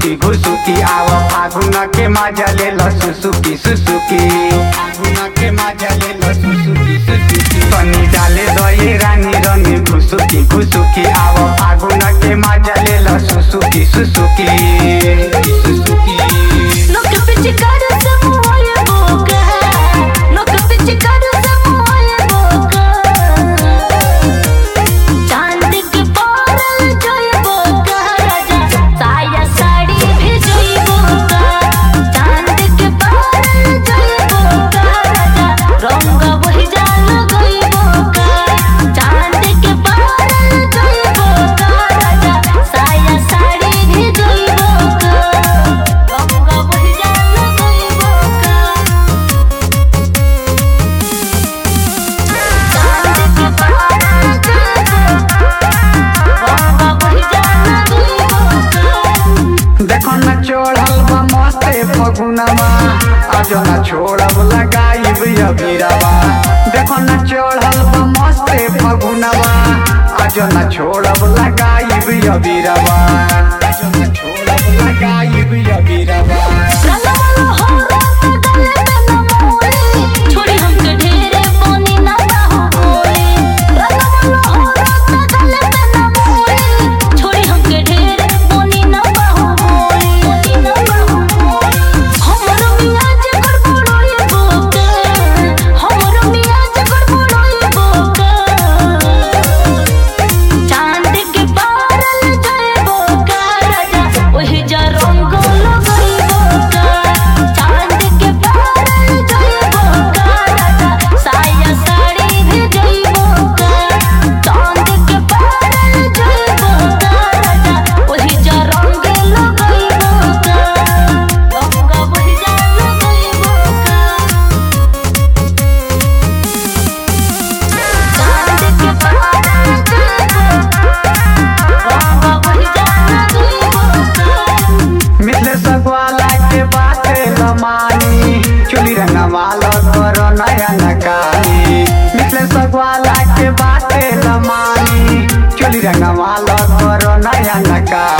घुसुकी घुसुकी आव फागुन के मजा ले ल सुसुकी सुसुकी फागुन के मजा ले ल सुसुकी सुसुकी तनी डाले दये रानी रनी घुसुकी घुसुकी आव फागुन के मजा ले ल सुसुकी सुसुकी सुसुकी लोक पिचकार से मोय बोका लोक पिचकार से मोय बोका चांद के पारल जोय बोका राजा साया साड़ी भी जोय बोका चांद के पारल जोय बोका राजा रंग वही जाल गई बोका चांद के पारल जोय बोका राजा साया साड़ी भी जोय बोका रंग वही जाल गई बोका चांद के पारल जोय बोका रंग वही जाल गई बोका देखो न चढ़ल बा मस्ते फगुनमा आज न छोड़ब लगाइब अबीरवा देखो न चढ़ल बा मस्ते फगुनमा आज न छोड़ब लगाइब अबीरवा आज न छोड़ब लगाइब अबीरवा रंगवालो हो रात गले में न मोरे छोड़ी हमके ढेरे पानी ना बाहो बोले रंगवालो हो रात गले में न मोरे छोड़ी हमके ढेरे पानी ना बाहो बोले पानी ना बाहो बोले हमरो मियाँ जे गड़बड़ोई बोके हमरो मियाँ जे गड़बड़ोई बोके चांद के पारल जय बोका राजा ओहि जा रंग लगई बोका चांद के पारल जय बोका राजा साया साड़ी भी जई बोका चांद के पारल जय बोका राजा ओहि जा रंग लगई बोका रंग ओहि जा लगई बोका चांद के पारल जय रंग वही जान गई बोका मिथले सगवाला के बाते लमानी चोली रंगवाला कर नया नकानी मिथले सगवाला के बाते लमानी चोली रंगवाला कर नया नकानी